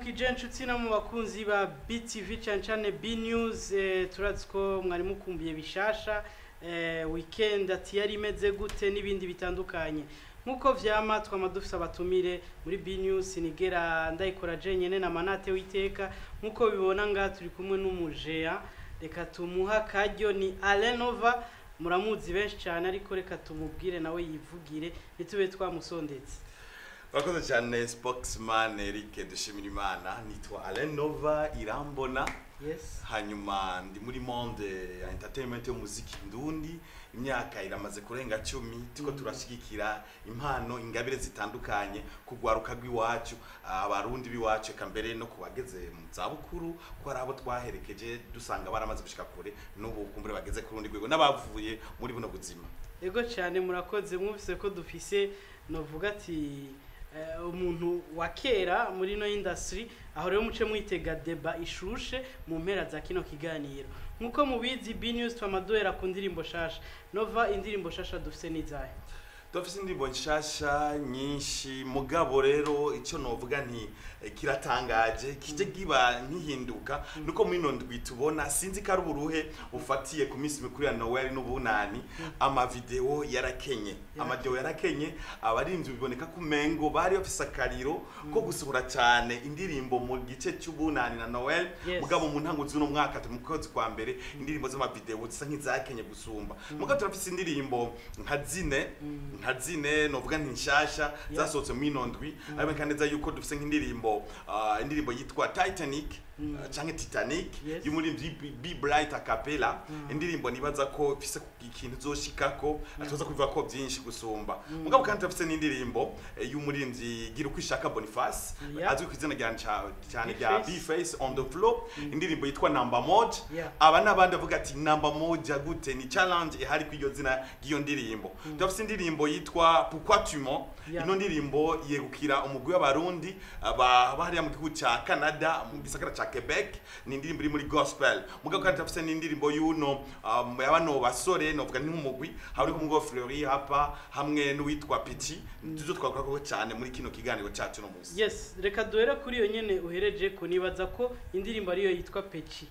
ndabaramukije inshuti no mu bakunzi ba BTV cyane cyane B News eh, turazi ko mwari mukumbuye bishasha eh, weekend ati yari imeze gute n'ibindi bitandukanye nkuko vyama twama dufise abatumire muri B News nigera ndayikora je nyene na manate witeka nkuko bibona nga turi kumwe n'umujea reka tumuha karyo ni Alenova muramuzi benshi cyane ariko reka tumubwire nawe yivugire nitube twamusondetse Urakoze cyane spokesman Eric dushimira Imana nitwa Alain Nova Irambona yes hanyuma ndi muri monde ya entertainment y'umuziki ndundi imyaka iramaze kurenga cumi tuko turashigikira impano ingabire zitandukanye kugwaruka rw'iwacu abarundi b'iwacu eka mbere no kubageze mu zabukuru ko ari abo twaherekeje dusanga baramaze gushika kure n'ubu kumbure bageze ku rundi rwego n'abavuye muri buno buzima ego cyane murakoze mwumvise ko dufise novuga ati eh, umuntu wa kera muri ino industry aho rero muce mwitega deba ishushe mu mpera za kino kiganiro nkuko mubizi B News twamaduhera ku ndirimbo shasha nova indirimbo shasha dufise n'izahe dufise indirimbo nshasha nyinshi mugabo rero icyo novuga nti eh, kiratangaje kije giba nkihinduka nuko muri ino ndwi tubona sinzi ko ari uburuhe ufatiye ku minsi mikuru ya Noel n'ubunani amavideo yarakenye amavideo yarakenye abarinzi biboneka ko mengo bari bafise akariro ko gusohora cyane indirimbo mu gice cy'ubunani na Noel Yes. mugabo mu ntango z'uno mwaka turi mu kwezi kwa mbere indirimbo z'amavideo zisa nk'izakenye gusumba mugabo turafise indirimbo nka zine nka zine novuga nti nshasha zasohotse mu ino ndwi ariko neza yuko dufise nk'indirimbo ah, indirimbo yitwa Titanic ah, canke Titanic Yes. y'umuririmbyi B- B Bright a cappella indirimbo nibaza ko ifise ikintu zoshikako atoza kubivuga ko byinshi gusumba mugabo kandi turafise n'indirimbo eh, y'umuririmbyi gira uko ishaka Boniface Yeah. azwi ku izina rya nca- cyane rya B-Face. B-Face on the floor indirimbo yitwa Number Moja Yeah. aba n'abandi bavuga ati namba moja gute ni challenge ihari kw'iyo zina ry'iyo ndirimbo turafise indirimbo yitwa pourquoi tu mens Yeah. ino ndirimbo yegukira umugwi w'abarundi aba bahariya mu gihugu ca Canada mu gisagara ca Quebec ni indirimbo iri muri gospel mugabo kandi turafise n'indirimbo y'uno um, y'abano basore novuga ni nk'umugwi hari kumwe Fleury hapa hamwe n'uwitwa Pichi tuzo twakorako cyane muri kino kiganiro cacu no musi yes reka duhere kuri iyo nyene uhereje ko nibaza ko indirimbo ariyo yitwa Peci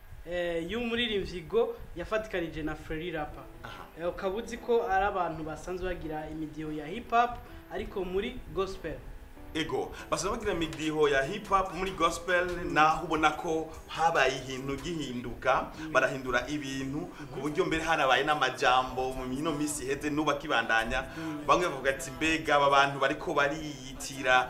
eh, y'umuririmbyi Go yafatikanije na Free Rapper Aha. Eh, ukaba uzi ko ari abantu basanzwe bagira imidiho ya hip hop ariko muri gospel ego basanzwe bagira imidiho ya hip hop muri gospel naho ubona ko habaye ikintu gihinduka barahindura ibintu ku buryo mbere harabaye n'amajambo mu mino misi iheze nuba kibandanya bamwe bavuga ati mbega aba bantu bariko bariyitira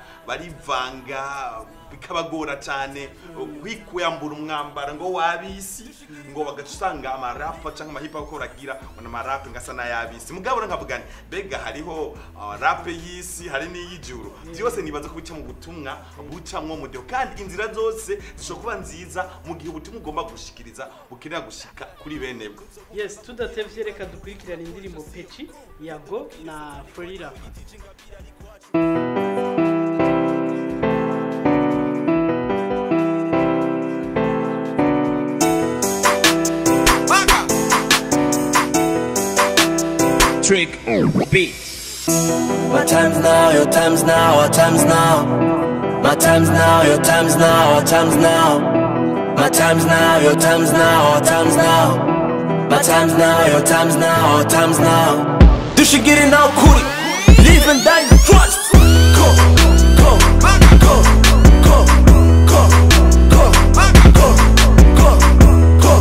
barivanga bikabagora cyane kwikuyambura umwambaro ngo wabisi ngo bagaca usanga amarapa cyangwa amahipa ko baragira ngo amarape ngasa n'ayabisi mugabo rero nkavuga nti mbega hariho ah, rape y'isi hari n'iy'ijuru byose nibaza ko bica mu butumwa bucamwo mu dio kandi inzira zose zishobora kuba nziza mu gihe ubutumwa ugomba gushikiriza bukenera gushika kuri bene bwo yes tudatevye reka dukurikirane indirimbo Peci ya Go na Free Rapper Trick beat. My time's now, your time's now, our time's now. My time's now, your time's now, our time's now. My time's now, your time's now, our time's now. My time's now, your time's now, our time's now. Du should get it out, cool Live and die, trust. Go, go, go, go, go, go, go, go, go, go,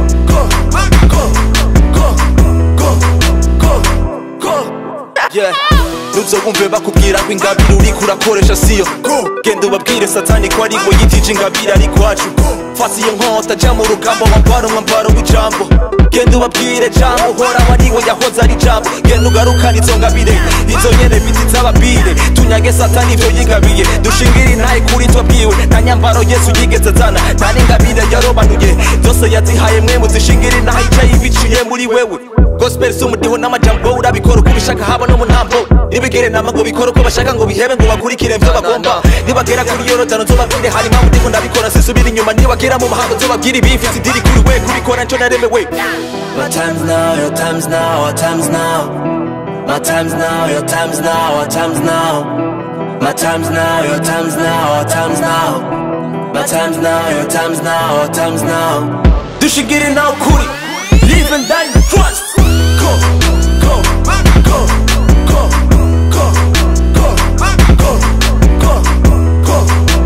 go, go, go, go. Yeah. ntuzobumve bakubwira ko ingabire uriko urakoresha siyo genda ubabwire satani ko ari ngo yitije ingabire ari kwacu fasi iyo nkota jya mu rugamba wambara umwambaro w'ijambo genda ubabwire jambo uhoraho ari we yahoze ari jambo genda ugarukane izo ngabire izo nyene biti z'ababire tunyage satani ivyo yigabiye dushingire intaye kuri twabwiwe nta nyambaro yesu yigeze azana nta n'ingabire yarobanuye zose yazihaye mwe muzishingire intahe icaye ibiciye muri wewe gospel si umudiho n'amajambo urabikora uko ubishaka haba no mu ntambo nibigere nama ngo bikore uko bashaka ngo bihebe ngo bakurikire mvyo bagomba nibagera kuri yorodani nzobabwire hari impamvu ndiko ndabikora sisubira inyuma nibagera mu mahanga nzobabwire ibifise idiri kuri we kubikora nco naremewe My time's now, your time's now, our time's now. My time's now, your time's now, our time's now. My time's now, your time's now, our time's now. My time's now, your time's now, our time's now. Du should get it now, Kuri. Live and die in the trust. Go, go, go, go, go, go, go, go, go, go, go,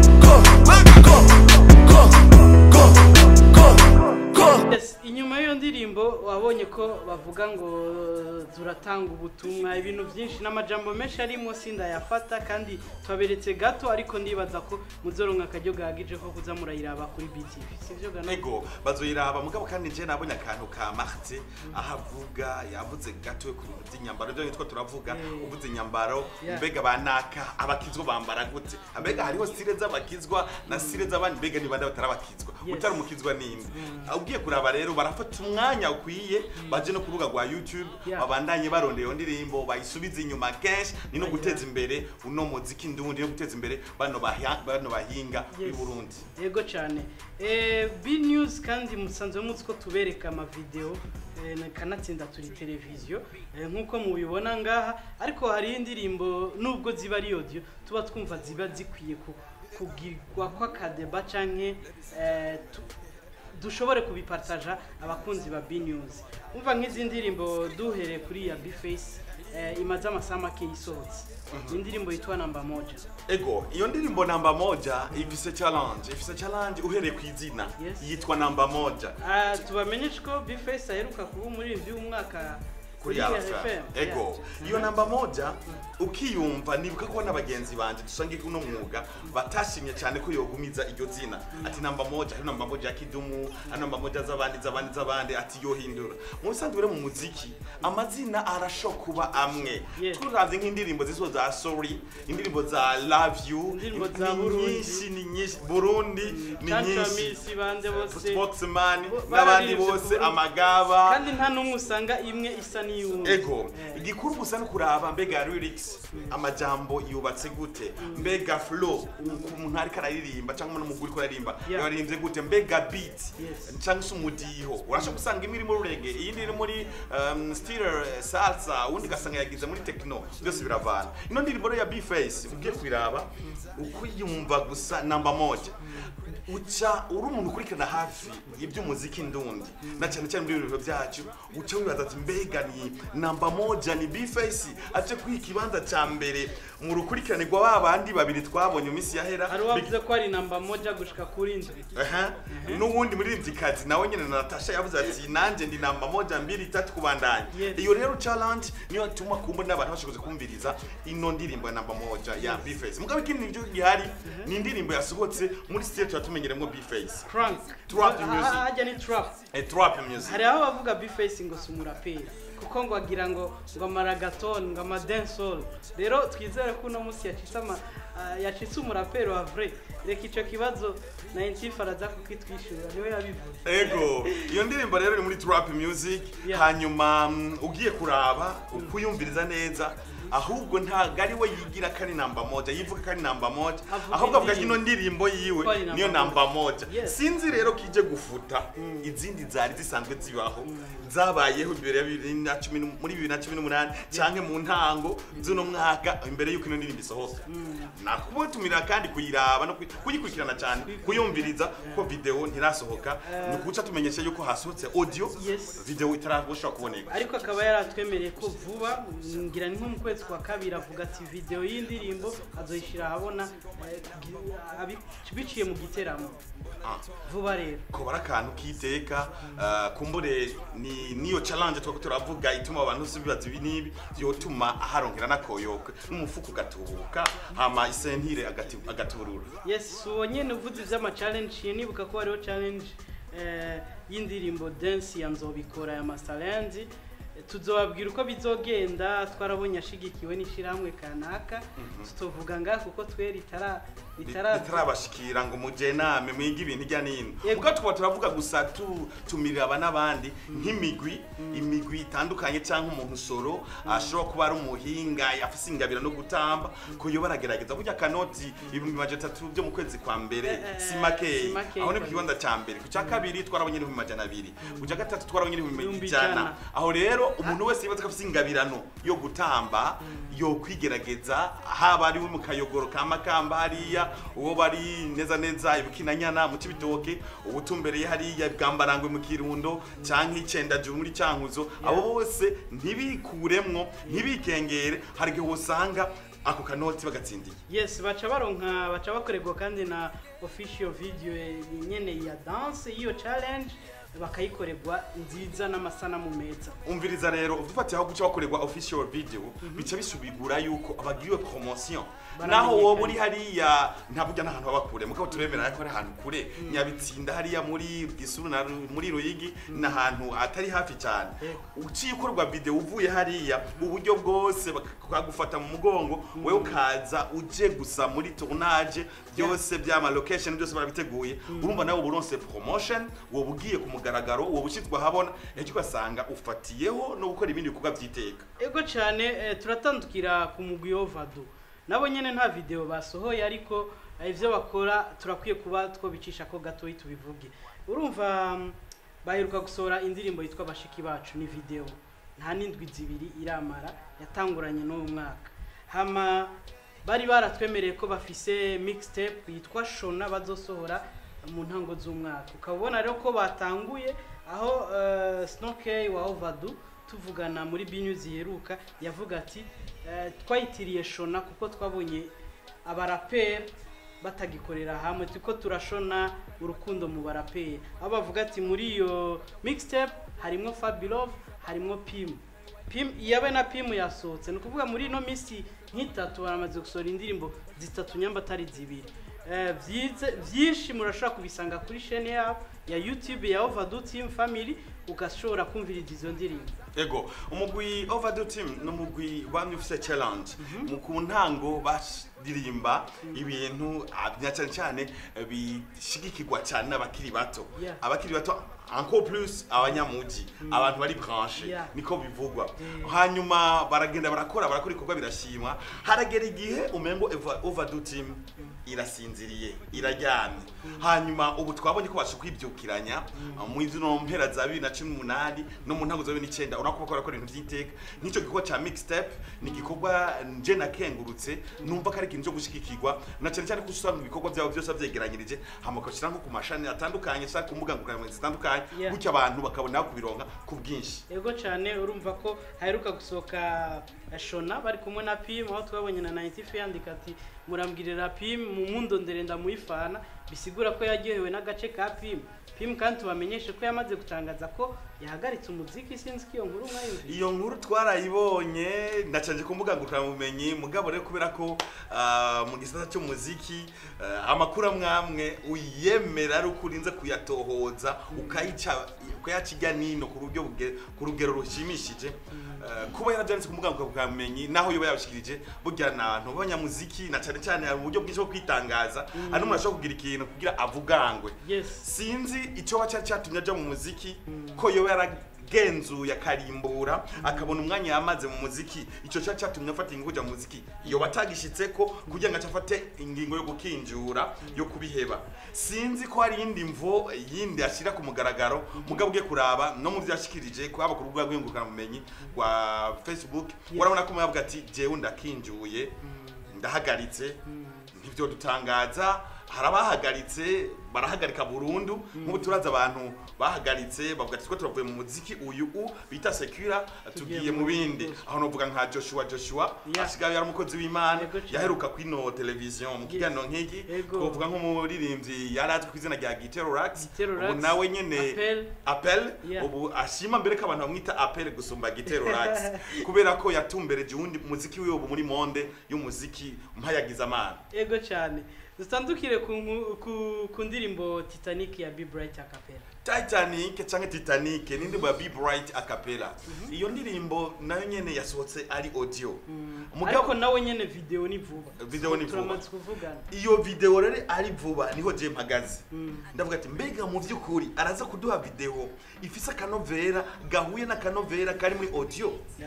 go, go, go, go. Yes, inyuma y'iyo ndirimbo wabonye ko bavuga ngo turatanga ubutumwa ibintu byinshi n'amajambo menshi arimo sindayafata kandi twaberetse gato ariko ndibaza ko muzoronka akaryo gahagije ko kuza murayiraba kuri BTV sivyo gano ego bazoyiraba mugabo kandi nje nabonye akantu ka Martin aho avuga yavuze gato ku bintu by'inyambaro byo nitwo turavuga Eh. uvuze inyambaro Yeah. mbega banaka abakizwa bambara gute mbega hariho stile z'abakizwa na stile z'abandi mbega ni bande batarabakizwa Yes. utari umukizwa ninde ugiye kuraba rero barafata umwanya ukwiye baje no ku rubuga rwa YouTube Yeah. babandanye barondera iyo ndirimbo bayisubize inyuma kenshi ni no guteza imbere uno muziki ndundi no guteza imbere bano bahya- bano bahinga b'i Yes. Burundi yego cyane eh, b news kandi musanzwe muzi ko tubereka amavideo eh, na- kanatsinda turi televiziyo eh, nk'uko mubibona ngaha ariko hariho indirimbo nubwo ziba ari audio tuba twumva ziba zikwiye ku- kugirwa kw'akadeba canke eh, tu- dushobore kubipartaja abakunzi ba b news umva nk'izi ndirimbo duhereye kuri ya b face eh, imaze amasaha make yisohotse ni indirimbo yitwa namba moja Ego, iyo ndirimbo namba moja ifise challenge, ifise challenge uhereye ku izina Yes. yitwa namba moja Ah, tubamenyeshe ko bface aheruka kuba umuririmbyi w'umwaka kuri RFM. Ego, iyo namba moja ukiyumva nibuka ko n'abagenzi banje dusangiye kuno mwuga batashimye cyane ko yogumiza iryo zina ati namba moja hari namba moja ya kidumu hari namba moja z'abandi z'abandi z'abandi ati yohindura mu bisanzwe rero mu muziki amazina arashoka kuba amwe Yes. turavye nk'indirimbo zizo za sorry indirimbo za love you Indirimbo za ni Burundi. nyinshi ni nyinshi burundi ni nyinshi cancamisi bande bose spokesman Bo- n'abandi bararivye bose ku Burundi. amagaba kandi nta n'umwe usanga imwe isa n'iyundi ego Eh, igikuru gusa no kuraba mbega lyrics amajambo yubatse gute mbega flow umuntu ariko araririmba cyangwa n'umugore uriko aririmba Yeah. yaririmbye gute mbega beat Yes. cyangwa se umudiho urashobora gusanga imwe iri muri reggae iyindi iri muri um, stiller eh, salsa uwundi ugasanga yagize muri techno byose biravana ino ndirimbo rero ya B-Face ugiye kubiraba ukuyumva gusa namba moja uca uri umuntu ukurikirana hafi iby'umuziki ndundi na cyane cyane muri ibiro byacu uca wibaza ati mbega ni namba moja ni B-Face aje kwiha ikibanza cya mbere mu rukurikirane rwa ba bandi babiri twabonye mu minsi yahera hari uwavuze ko ari namba moja gushika kuri ndwi Aha. n'uwundi muririmbyikazi nawe nyine na natasha yavuze ati nanjye ndi namba moja mbiri itatu kubandanya Yes. iyo rero challenge niyo ituma kumbo n'abantu bashoboze kumviriza ino ndirimbo ya namba moja ya B-Face mugabo ikindi nibyo gihari ni indirimbo yasohotse muri stage tuba tumenyeremo B-Face crank Trap Ah, music. ah, hajya ni trap eh, trap music hari aho bavuga bface ngo si umuraperi kuko ngo agira ngo ngo amaragaton ngo amadensol rero twizere ko uno munsi yacitse ama ah, yacitse umuraperi wa vrai reka ico kibazo na intifa araza kukitwishyura niwe yabivuze ego iyo ndirimbo rero iri muri trap music Yeah. hanyuma mm, ugiye kuraba ukuyumviriza neza ahubwo ntabwo ari we yigira ko ari namba moja yivuga ko ari namba moja Avuga ahubwo avuga ko ino indirimbo. ndirimbo yiwe Ko ari namba niyo moja. namba moja Yes. sinzi rero ko ije gufuta izindi zari zisanzwe zibaho zabayeho imbere ya bibiri na cumi n'u- muri bibiri na cumi n'umunani cyangwa mu ntango z'uno mwaka imbere y'uko ino ndirimbo isohoka nakubatumira kandi kuyiraba no kuyi- kuyikurikirana cyane kuyumviriza kuko video ntirasohoka ni ukuca tumenyesha yuko hasohotse audio Yes. video itarashobora kuboneka ariko akaba yaratwemereye ko vuba ngira ni nko mu kwezi kwa kabiri avuga ati video y'indirimbo azoyishyira ahabona eh, gi- abi- biciye mu giteramo Ah. vuba rero ko bari akantu k'iteka ah, kumbure ni niyo challenge twako turavuga ituma abantu si bibaza ibi n'ibi yotuma aharonkera n'akoyoka n'umufuko ugatubuka hama isentire agati- agaturura yes uwo nyene uvuze ivy'amachallenge ye nibuka ko hariho challenge eh, y'indirimbo dance ya nzobikora ya masterland tuzobabwira uko bizogenda twarabonye ashigikiwe n'ishirahamwe kanaka tutovuga ngaha kuko twe ritara ritara bitarabashikira ngo muje name mwige ibintu ijya n'ino Yego. ubwo tuba turavuga gusa tu- tumirira aba n'abandi nk'imigwi imigwi itandukanye cyangwa umuntu soro ashobora kuba ari umuhinga afise ingabira no gutamba ko yo baragerageza burya kanoti ibihumbi majana atatu byo mu kwezi kwa mbere Eh, eh, si si makeyi makeyi aho ni ku kweli. kibanza cya mbere ku cya kabiri twarabonye n'ibihumbi majana abiri ku cya gatatu twarabonye n'ibihumbi Ibihumbi ijana ijana. aho rero umuntu wese yibaza ko afite ingabirano yo gutamba yo kwigerageza haba ari we mu kayogoro ka makamba hariya uwo bari neza neza ibukinanyana mu cibitoke ubutumbereye hariya bwambarangwe mu kirundo canke icendajuru muri cankuzo abo bose ntibikuremwo ntibikengere hari igihe wosanga ako kanoti bagatsindiye yes baca baronka baca bakorerwa kandi na official video nyene ya dance y'iyo challenge bakayikorerwa nziza n'amasanamu meza umviriza rero dufatiye aho guca bakorerwa official video bica bisubigura yuko abagiriwe promotion naho wowe uri hariya nta burya n'ahantu baba kure mugabo turemera ko ari ahantu kure nyabitsinda hariya muri gisuru na Ru- muri ruyigi ni ahantu atari hafi cyane uciye ukorwa video uvuye hariya uburyo bwose bakagufata mu mugongo wewe ukaza uje gusa muri tournage byose byama location byose barabiteguye urumva nawe uburonse promotion wowe ugiye ku mugaragaro wowe ushyizwe ahabona ejo ugasanga ufatiyeho no gukora ibindi bikorwa by'iteka ego cyane eh, turatandukira ku mugwi ovado nabo nyene nta video basohoye ariko eh, ivyo bakora turakwiye kuba twobicisha ko gatoyi tubivuge urumva mm, baheruka gusohora indirimbo yitwa bashiki bacu ni video nta n'indwi zibiri iramara yatanguranye n'uwo mwaka hama bari baratwemereye ko bafise mixtape yitwa shona bazosohora mu ntango z'umwaka ukaba ubona rero ko batanguye aho uh, snokey wa ovadu tuvugana muri binyu ziheruka yavuga ati eh, twayitiriye shona kuko twabonye abaraperi batagikorera hamwe turiko turashona urukundo mu baraperi aho bavuga ati muri iyo mixtape harimwo fabilove harimwo pimu Pim yabe na Pim yasohotse ni ukuvuga muri ino minsi nk'itatu baramaze gusohora indirimbo zitatu nyamba atari zibiri Eh, vyize vyinshi murashobora kubisanga kuri chaîne yabo ya YouTube ya Overdue Team Family ugashobora kumviriza izo ndirimbo ego umugwi overdue team ni umugwi wamye ufise challenge mu ku ntango baririmba ibintu ah, na cyane cyane eh, bishigikirwa cyane n'abakiri bato Yeah. abakiri bato encore plus abanyamuji abantu bari branche Yeah. niko bivugwa hanyuma baragenda barakora barakora ibikorwa birashimwa haragera igihe umengo Eva- overdue team irasinziriye iraryamye hanyuma ubu twabonye ko basha kwibyukiranya mu zino mpera za bibiri na cumi n'umunani no mu ntango za bibiri n'icyenda urabona ko bakora ibintu by'iteka n'icyo gikorwa cya mixtape ni igikorwa nje nakengurutse numva ko ari ikintu cyo gushyigikirwa na cyane cyane ko usanga ibikorwa byabo byose babyegeranyirije hama bakashyira nko ku mashani atandukanye cyangwa ku mbuga nkoranyambaga zitandukanye Yeah. gutyo abantu bakabona kubironka ku bwinshi ego cyane urumva ko haheruka gusohoka eh, shona bari kumwe na Pim aho twabonye na 95 yandika ati murambwirira Pim mu mundondere ndamuyifana bisigura ko yaryohewe n'agace ka Pim Pim kandi tubamenyeshe ko yamaze gutangaza ko yahagaritse umuziki sinzi ko iyo nkuru mwayumvise iyo nkuru twarayibonye ndacanje ku mbuga ngurukanabumenyi mugabo rero kubera ko ah, mu gisata cy'umuziki ah, amakuru amwe amwe uyemera ari uko urinze kuyatohoza ukayica ukayaca ijya nino ku rugero buge- ku rugero rushimishije Ah, kuba yarabyanditse ku mbuga ngurukanabumenyi naho yoba yabishikirije burya ni abantu b'abanyamuziki na cyane cyane hari uburyo bwinshi bwo kwitangaza hari n'umuntu ashobora kugira ikintu kugira avugangwe yes sinzi icyo cyari cyatumye ajya mu muziki ko yoba yaragenzuye akarimbura akabona umwanya yamaze mu muziki icyo cyari cyatumye afata ingingo yo kujya mu muziki yoba atagishyitse ko kugira ngo ace afate ingingo yo gukinjura yo kubiheba sinzi ko hari iyindi mvo yindi ashyira ku mugaragaro mugabo ugiye kuraba no mu byo yashyikirije kwaba ku rubuga rw'ingurukanabumenyi rwa facebook urabona ko yavuga ati jewe ndakinjuye ndahagaritse ntibyo dutangaza hari abahagaritse barahagarika burundu nk'ubu turazi abantu bahagaritse bavuga ati twe turavuye mu muziki uyu u bita sekura tugiye mu bindi aho novuga nka joshua joshua Yeah. asigaye ari umukozi w'imana Yego cyane. yaheruka kwino televiziyo mu kiganiro nk'iki Yego. twavuga nk'umuririmbyi yari azwi ku izina rya gitero rax Gitero ubu Rax, nawe nyene Appel. apel Yeah. ubu ashima mbere ko abantu bamwita apel gusumba gitero rax kubera ko yatumbereje uwundi muziki wiwe ubu muri monde y'umuziki mpayagiza amana ego cyane dutandukire ku, nku- ku, ku ndirimbo titanic ya b bright acapella Titanic canke Titanic ni indirimbo ya Be Bright a cappella iyo ndirimbo nayo nyene yasohotse ari audio ariko nawe nyene video ni vuba Video ni vuba. turamaze kuvugana iyo video rero ari vuba niho je mpagaze ndavuga ati mbega mu by'ukuri araza kuduha video ifise akanovera gahuye n'akanovera kari muri audio Yash.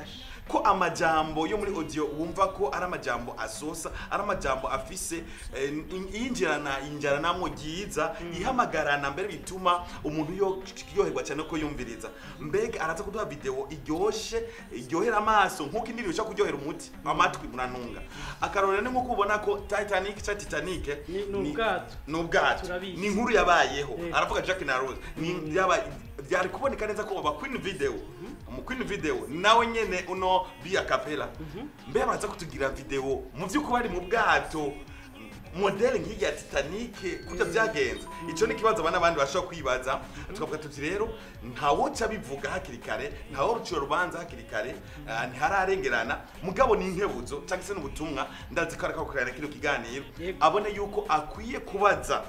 ko amajambo yo muri audio wumva ko ari amajambo asosa ari amajambo afise eh, in- yinjirana injaranamo ryiza ihamagarana mbere bituma umuntu yo- yoherwa cyane ko yumviriza mbega araza kuduha video iryoshe iryohera amaso nk'uko indirimbo ishobora kuryohera umuti amatwi muranunga akarorero ni nk'uko ubona ko titanic cyangwa titanic Ni- ni ubwato. ni ubwato Turabizi. ni inkuru yabayeho Yego. aravuga jack na rose ni yabaye byari kuboneka neza ko aba queen video mu queen video nawe nyene uno bi acapella mbe baraza kutugira video mu by'ukuri ari mu bwato modele nk'iya titanic kujya byagenze icyo ni ikibazo abana abandi bashobora kwibaza tukavuga tuti rero ntawoca bivuga hakiri kare ntawo ruciye urubanza hakiri kare ah, ntihararengerana mugabo ni inkebuzo cyangwa se n'ubutumwa ndazi ko ariko kuganira kino kiganiro Yego. abone yuko akwiye kubaza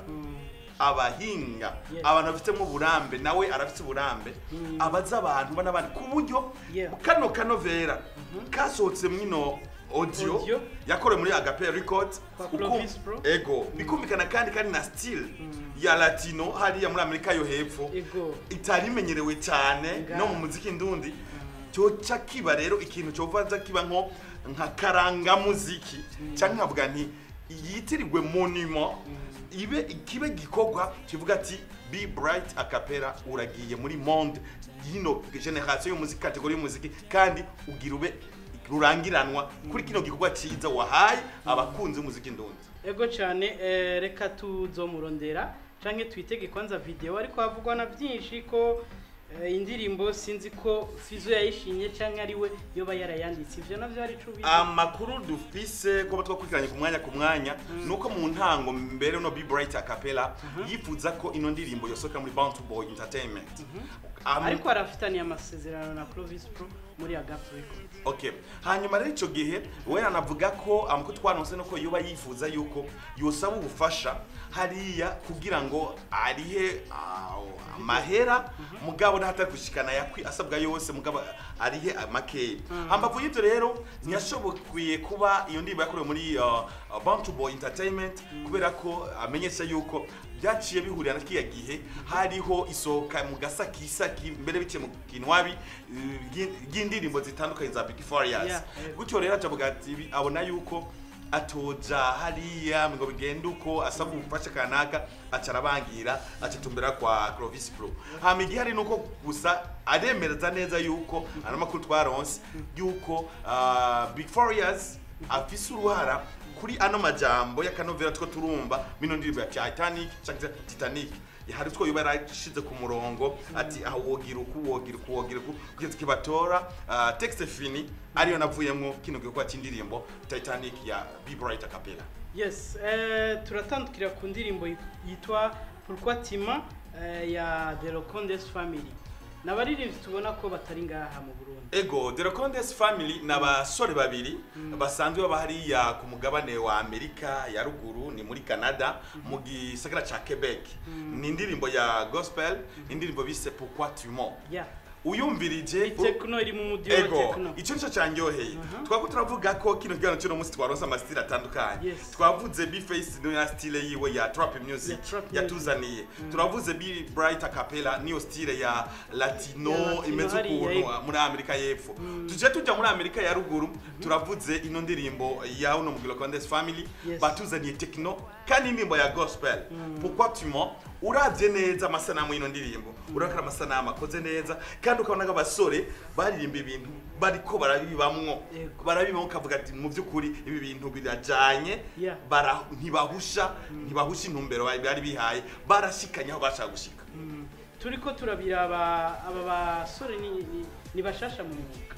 abahinga Yes. abantu bafitemo uburambe nawe arafite uburambe abaza abantu bana bandi ku buryo Yeah. kano kanovera kasohotse mwino audio Audio. yakorewe muri agape records Kwa ukum- Clovis Pro. ego bikumvikana kandi kandi na style ya latino hariya muri amerika yo hepfo ego itari imenyerewe cyane Nga. no mu muziki ndundi cyoca kiba rero ikintu cyovaza kiba nko nka karangamuziki cyangwa nkavuga nti yitirirwe monimo ibe kibe gikorwa kivuga ati be bright acapella uragiye muri monde yino generation y'umuziki kategori y'umuziki kandi ugira ube rurangiranwa kuri kino gikorwa cyiza wahaye abakunzi b'umuziki ndundi ego cyane eh, reka tuzomurondera canke twitege kwanza video ariko havugwa na byinshi ko eh, indirimbo sinzi ko Fizo yayishimye canke ari we yoba yarayanditse ivyo navyo ari cubizi amakuru dufise kuba twakurikiranye ku mwanya ku mwanya nuko mu ntango mbere no be bright acapella yifuza ko ino ndirimbo yosohoka muri bounty boy entertainment Am- ariko arafitaniye amasezerano na Clovis Pro muri Agap Records okay hanyuma rero icyo gihe we anavuga ko amakuru twanonse nuko yoba yifuza yuko yosaba ubufasha hariya kugira ngo arihe ah, amahera mugabo ntatari gushikana yakwi asabwa yose mugabo arihe makeya hambavu y'ibyo rero ntiyashoboye kuba iyo ndirimbo yakorewe muri uh, uh, bounty boy entertainment kubera ko amenyesha yuko byaciye bihurira na kiya gihe hariho isohoka mu gasakisaki mbere biciye mu kinwabi eh, ry'in- ry'indirimbo zitandukanye za Big Farious Yeah. gutyo rero acavuga ati "Ibi- abona yuko atoja hariya ngo bigende uko asaba ubufasha kanaka aca arabangira aca atumbera kwa Clovis Pro hama igihari nuko gusa aremereza neza yuko ano makuru twaronse yuko ah, Big Farious afise uruhara kuri ano majambo y'akanovera two turumva mino ndirimbo ya Titanic cyangwa se Titanic hari two yoba yarashize ku murongo ati aho wogira uku wogira uku wogira uku kugeza kibatora ah, texte fini ariyo navuyemo kino gikorwa cy'indirimbo Titanic ya Be Bright Acapella yes eh, turatandukira ku ndirimbo yit- yitwa Pourquoi Tima eh, ya The Locondes Family nabaririmbyi tubona ko batari ngaha mu Burundi ego The Condes Family ni abasore babiri basanzwe baba hariya ku mugabane wa Amerika ya ruguru ni muri Canada mu gisagara ca Quebec ni indirimbo ya gospel indirimbo bise Pourquoi tu mens yeah uyumvirije Techno iri mu mudiyo wa ego Techno icyo nicyo cyanyoheye twako turavuga ko kino kiganiro cy'uno munsi twaronse amasitile atandukanye Yes. twavuze bface niyo ya stile yiwe ya trap music Ya trap music. yatuzaniye turavuze b bright acapella niyo stile ya latino Ya latino imeze hariya, ukuntu yego. muri amerika y'epfo tuje tujya muri amerika ya ruguru turavuze ino ndirimbo ya uno mugilo condes family Yes. batuzaniye techno kandi indirimbo ya gospel pourquoi tu mens uravye neza amasanamu y'ino ndirimbo urabona ko ari amasanamu akoze neza kandi ukabona ko abasore baririmba ibintu bariko barabibamwo Yego. barabibamwo ukavuga ati mu by'ukuri ibi bintu birajanye Yeah. bara- ntibahusha ntibahusha intumbero bari bari bihaye barashikanye aho bashaka gushika turiko turabira aba aba basore ni, ni, ni bashasha mu mwuga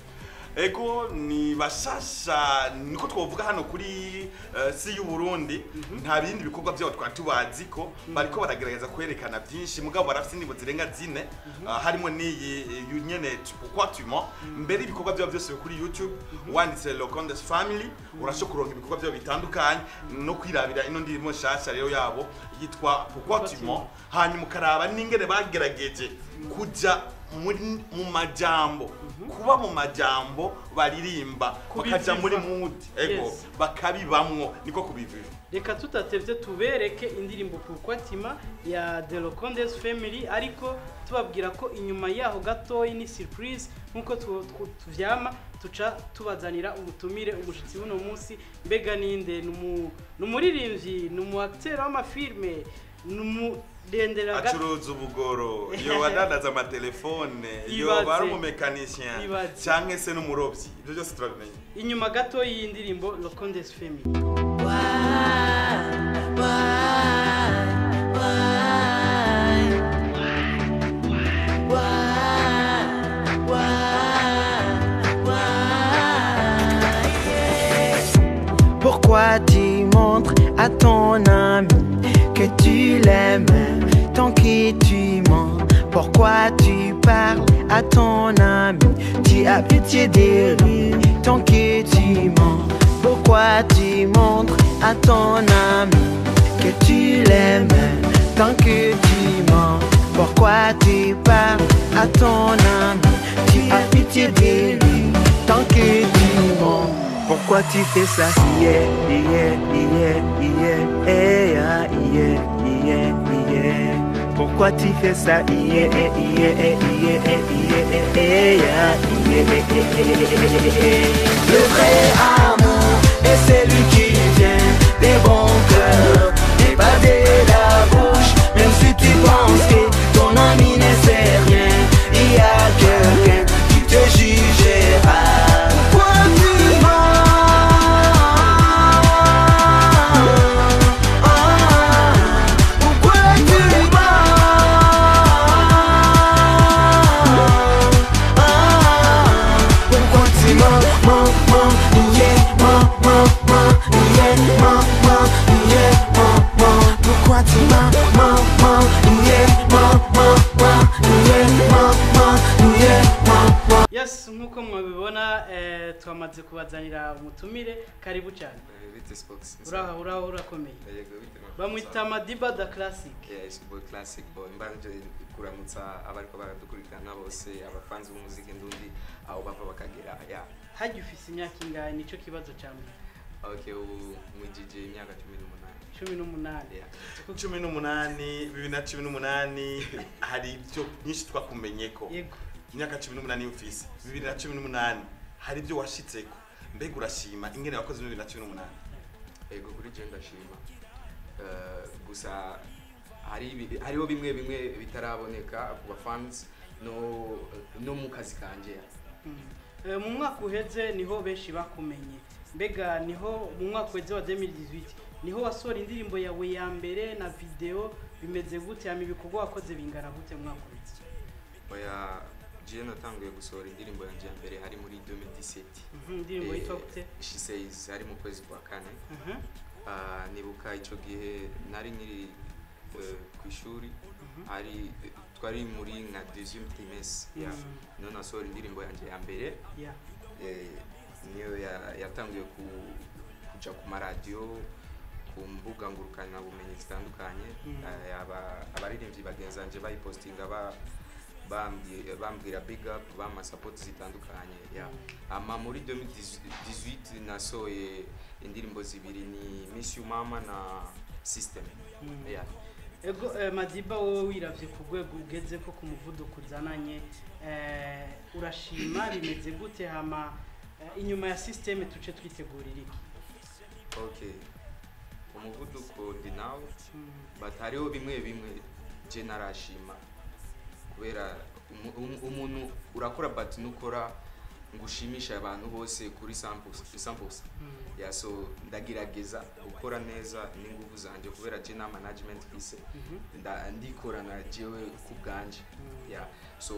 ego ni bashasha niko twavuga hano kuri eh, si y'u Burundi nta bindi bikorwa byabo twari tubazi ko bariko baragerageza kwerekana byinshi mugabo barafite indirimbo zirenga zine ah, harimo n'iyi eh, nyene pourquoi tu mens mbere ibikorwa byabo byose biri kuri YouTube wanditse Locondes Family urashobora kuronka ibikorwa byabo bitandukanye no kwirabira ino ndirimbo nshasha rero yabo yitwa pourquoi tu mens hanyuma ukaraba n'ingene bagerageje kuja muri- mu majambo kuba mu majambo baririmba bakaja muri Kubiviva. mood ego Yes. bakabibamwo niko kubiviva reka tutatevye tubereke indirimbo Pourquoi Tima ya The Locondes Family ariko tubabwira ko inyuma yaho gatoyi ni surprise nkuko tu- tu- tuvyama tuca tubazanira umutumire umushitsi w'uno munsi mbega ninde ni umu- ni umuririmbyi ni umu acteur w'amafilme ni umurendera gato acuruza ubugoro iyo wadandaza amatelefone iyo Ibaze. bari umumekanisien Ibaze. cyangwa se n'umurobyi ibyo byose turabimenya inyuma gato y'iyi ndirimbo locondes femi Pourquoi tu montres à ton ami que tu l'aimes tant que tu mens Pourquoi tu parles à ton ami Tu as pitié de lui tant que tu mens Pourquoi tu montres à ton ami que tu l'aimes tant que tu mens Pourquoi tu parles à ton ami Tu as pitié de lui tant que tu mens pourquoi tu fais ça Yeah, yeah, yeah, yeah, yeah, yeah, yeah, yeah. Pourquoi tu fais ça Yeah, yeah, yeah, yeah, yeah, yeah, yeah. Le vrai amour est celui qui vient des bons cœurs et pas de la bouche. Même si tu penses que ton ami ne sait rien, il y a quelqu'un qui te jugera. Pourquoi tu mens Pourquoi tu mens Pourquoi tu mens, mens, mens, yeah, mens, mens, mens, yeah, mens, mens, yeah, mens, mens Pourquoi tu mens, mens, mens, yeah, mens, mens, mens, yeah, mens, mens, yeah, mens, mens yes nk'uko mubibona eh, twamaze kubazanira umutumire karibu cyane bite spox uraho uraho urakomeye yego bite bamwita madiba da classic yes boy classic boy mbanje kuramutsa abariko baradukurikirana bose abafanzi b'umuziki ndundi aho bava bakagera ya hajya ufise imyaka ingahe nicyo kibazo cya mbere okay ubu mwijije imyaka cumi n'umunani cumi n'umunani Yeah. cumi n'umunani bibiri na cumi n'umunani hari ibyo byinshi twakumenye ko yego imyaka cumi n'umunani mfise bibiri na cumi n'umunani hari ibyo washitseko mbega urashima ingene wakoze muri bibiri na cumi n'umunani yego kuri je ndashima Eh, gusa hari ibi- hariho bimwe bimwe bitaraboneka ku bafans no no mu kazi kanje Mm. Eh, mu mwaka uheze niho benshi bakumenye mbega niho mu mwaka uheze wa 2018 niho wasohora indirimbo yawe ya mbere na video bimeze gute hama ibikorwa wakoze bingana gute mu mwaka uheze oya je natanguye gusohora indirimbo yanje ya mbere hari muri 2017 Mhm, indirimbo Eh, yitwa gute she says ari mu kwezi kwa kane Mhm, Ah, nibuka icyo gihe nari nkiri eh, ku ishuri mhm. hari twari muri nka deuxième trimestre ya Mm. niyo nasohora indirimbo yanjye ya mbere Yeah. eh, niyo ya- yatangiye ku- kuja ku maradiyo ku mbuga ngurukanabumenyi zitandukanye Mm. Eh, aba- abaririmbyi bagenzi banjye bayipostinga ba- bambwi- bambwira big up bampa support zitandukanye ya ama muri 2018 nasohoye indirimbo zibiri ni miss you mama na system Mm. ya ego eh, madiba wowe wiravye ku rwego ugeze ko ku muvuduko uzananye eh, urashima bimeze gute hama eh, inyuma ya systeme tuce twitegurira iki okay umuvuduko ndi nawe Mm. but hariho bimwe bimwe je narashima kubera umu- umu- umuntu urakora but nukora ngo ushimishe abantu bose kuri samples samples Mm. ya so ndagerageza gukora neza n'ingufu zanje kubera je na management fise Mhm. nda- ndikorana jewe ku bwanje Mm. ya so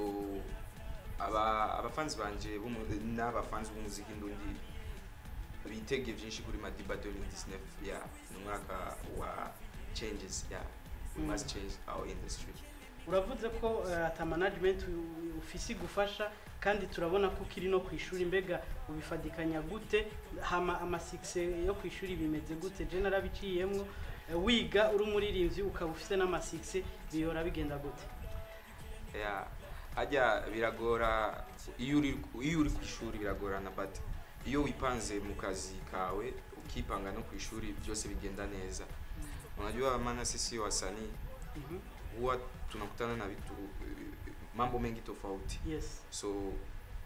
aba abafanzi banje b'umu- n'abafanzi b'umuziki ndundi bitege byinshi kuri madiba 2019 ya ni umwaka wa changes ya we Mm. must change our industry uravuze ko eh, ata management u- ufise igufasha kandi turabona ko ukiri no ku ishuri mbega ubifadikanya gute hama amasikise yo ku ishuri bimeze gute je narabiciyemwo eh, wiga uri umuririmbyi ukaba ufise n'amasikise bihora bigenda gute ya hajya biragora iyo uri iyo uri ku ishuri biragorana but iyo wipanze mu kazi kawe ukipanga no ku ishuri byose bigenda neza unajua maana sisi wasanii Mhm. huwa tunakutana na vitu mambo mengi tofauti yes so